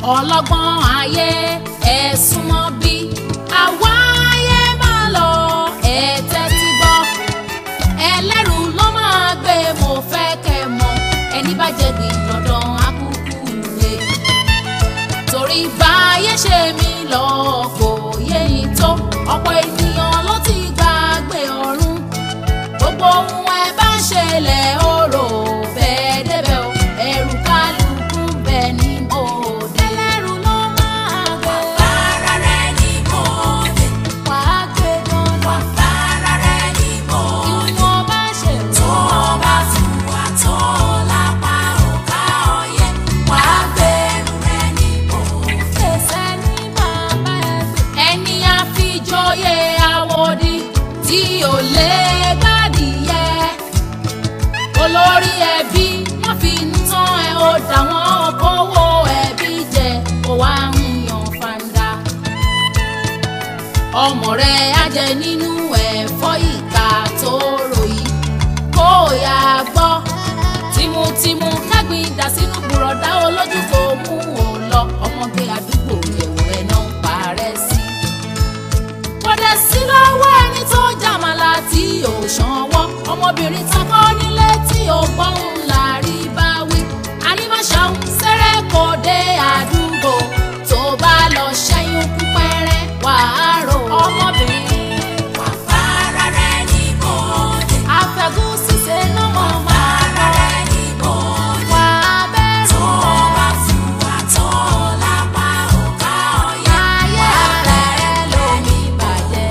ọlọ́gbọ́n ayé ẹ súnmọ́ bí àwa ayé máa lọ ẹ tẹ́tí gbọ́ ẹlẹ́rù ló máa gbé mo fẹ́ kẹ́ mọ̀ ẹni bá jẹ gbìn dandan akúkú lè torí báyé ṣe mí lọ kò yé yín tó ọ̀pọ̀ ènìyàn ló ti gbàgbé ọ̀run gbogbo ohun ẹ bá ṣẹlẹ̀ ó rò bẹ́ẹ̀ débẹ̀ o ẹ̀rù kálukú bẹ́ẹ̀ ni mo dé. ẹlẹ́rù ló máa gbé. Fara rẹ ní mòde, wàá gbé dandan. fara rẹ ní mòde. ìwọ̀n bá ṣe Tó bá fún wa tó lápá òká ọyẹ, wàá gbẹ̀rù rẹ ní mòde. fèsì ní bàbá ẹ gbé. ẹni àfijọ́yè àwòdì tí ò lè gbádìyẹ olórí ẹbí wọ́n fi ń tán ẹ ó dà wọ́n kówó ẹbí jẹ kó wá ń yan fanda ọmọ rẹ̀ á jẹ nínú ẹ̀fọ́ ìka tó ròyìn kó yá gbọ́ tìmùtìmù kẹ́gbìn dà sínú bùrọ̀dá olójú kò mú ò lọ ọmọge àdúgbò yẹ̀wò ẹ̀ náà ń parẹ́ sí. kódà sí lọ́wọ́ ẹni tó jàmàlà tí ò ṣanwọ́ ọmọbìnrin takọ́ nílé tí ò gbọ́hùn láàrí bá wí. ànímọ̀ṣàhùn sẹ́rẹ̀ kò dé àdúgbò tó bá lọ ṣẹ́yún kú pẹ́rẹ́ wàá rò ọmọbìnrin. Fara rẹ ní mòde, àfẹ́gùn ṣiṣẹ́ náà mọ̀ máa fara rẹ ní mòde. wà á bẹ̀rù Tó bá fún wa tó lápá òká ọyẹ, ayé rẹ̀ ló ní bàjẹ́.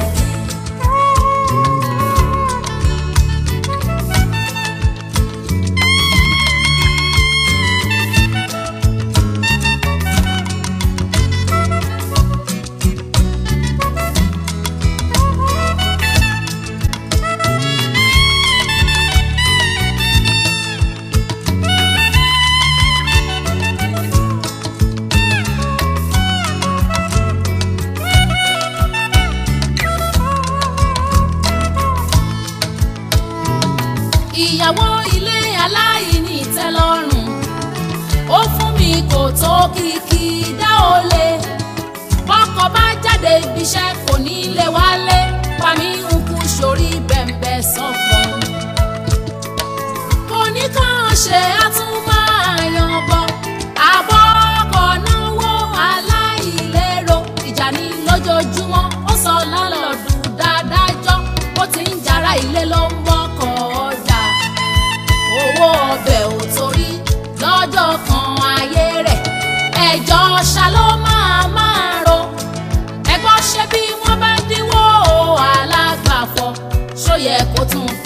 ìyàwó ilé aláìní ìtẹ́lọ́rùn ó fún mi kò tó kìkì dá o lè bọ́kọ bá jáde ibiṣẹ́ kò ní lè wálé pa mí ń kú sórí bẹ̀m̀bẹ̀ sọ̀fọ̀ kò ní kàn ṣe àtúmọ̀yàn bọ̀ àbọ̀ ọkọ̀ náwó aláìlérò ìjà ní lójoojúmọ́ ó sọ lálọ́dún dáadájọ́ ó ti ń jara ilé ló ń wọ́kọ̀ ọjà owó ọbẹ̀ ò torí lọ́jọ́ kan ayé rẹ̀ ẹjọ́ ṣá ló máa máa ro ẹgbọ́n ṣe bí wọ́n bá dínwó alágbàfọ̀ ṣó yẹ kó tún